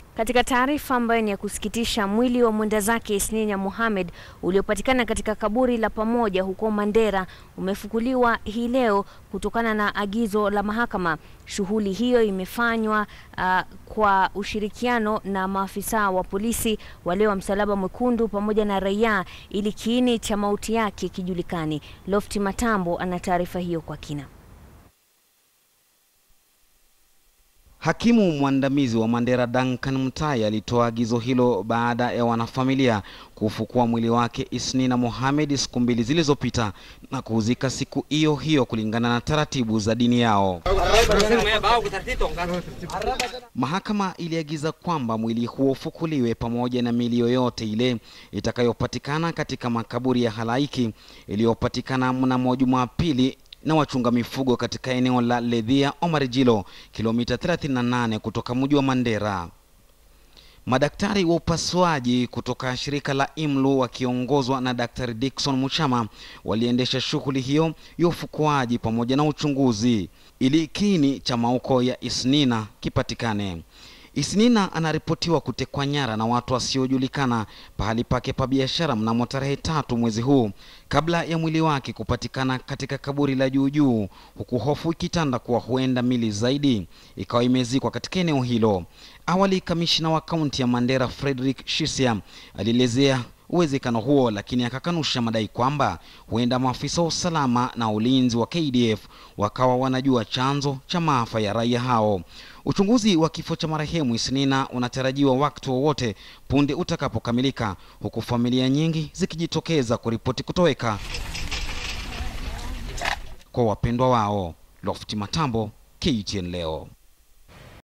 Katika taarifa ambayo ni ya kusikitisha, mwili wa mwenda zake Isninya Mohamed uliopatikana katika kaburi la pamoja huko Mandera umefukuliwa hii leo kutokana na agizo la mahakama. Shughuli hiyo imefanywa uh, kwa ushirikiano na maafisa wa polisi, wale wa Msalaba Mwekundu pamoja na raia ili kiini cha mauti yake kijulikani. Lofti Matambo ana taarifa hiyo kwa kina. Hakimu mwandamizi wa Mandera Duncan Mutai alitoa agizo hilo baada ya wanafamilia kufukua mwili wake Isnina Mohamed siku mbili zilizopita na kuuzika siku hiyo hiyo kulingana na taratibu za dini yao. Mahakama iliagiza kwamba mwili huo ufukuliwe pamoja na mili yoyote ile itakayopatikana katika makaburi ya halaiki iliyopatikana mnamo Jumapili na wachunga mifugo katika eneo la Ledhia Omarjilo, kilomita 38 kutoka mji wa Mandera. Madaktari wa upasuaji kutoka shirika la IMLU wakiongozwa na Daktari Dickson Muchama waliendesha shughuli hiyo ya ufukuaji pamoja na uchunguzi ili kiini cha mauko ya Isnina kipatikane. Isnina anaripotiwa kutekwa nyara na watu wasiojulikana pahali pake pa biashara mnamo tarehe tatu mwezi huu kabla ya mwili wake kupatikana katika kaburi la juu juu, huku hofu ikitanda kuwa huenda mili zaidi ikawa imezikwa katika eneo hilo. Awali, kamishna wa kaunti ya Mandera Frederick Shisia alielezea uwezekano huo, lakini akakanusha madai kwamba huenda maafisa wa usalama na ulinzi wa KDF wakawa wanajua chanzo cha maafa ya raia hao. Uchunguzi wa kifo cha marehemu Isnina unatarajiwa wakati wowote punde utakapokamilika, huku familia nyingi zikijitokeza kuripoti kutoweka kwa wapendwa wao. Lofti Matambo, KTN leo.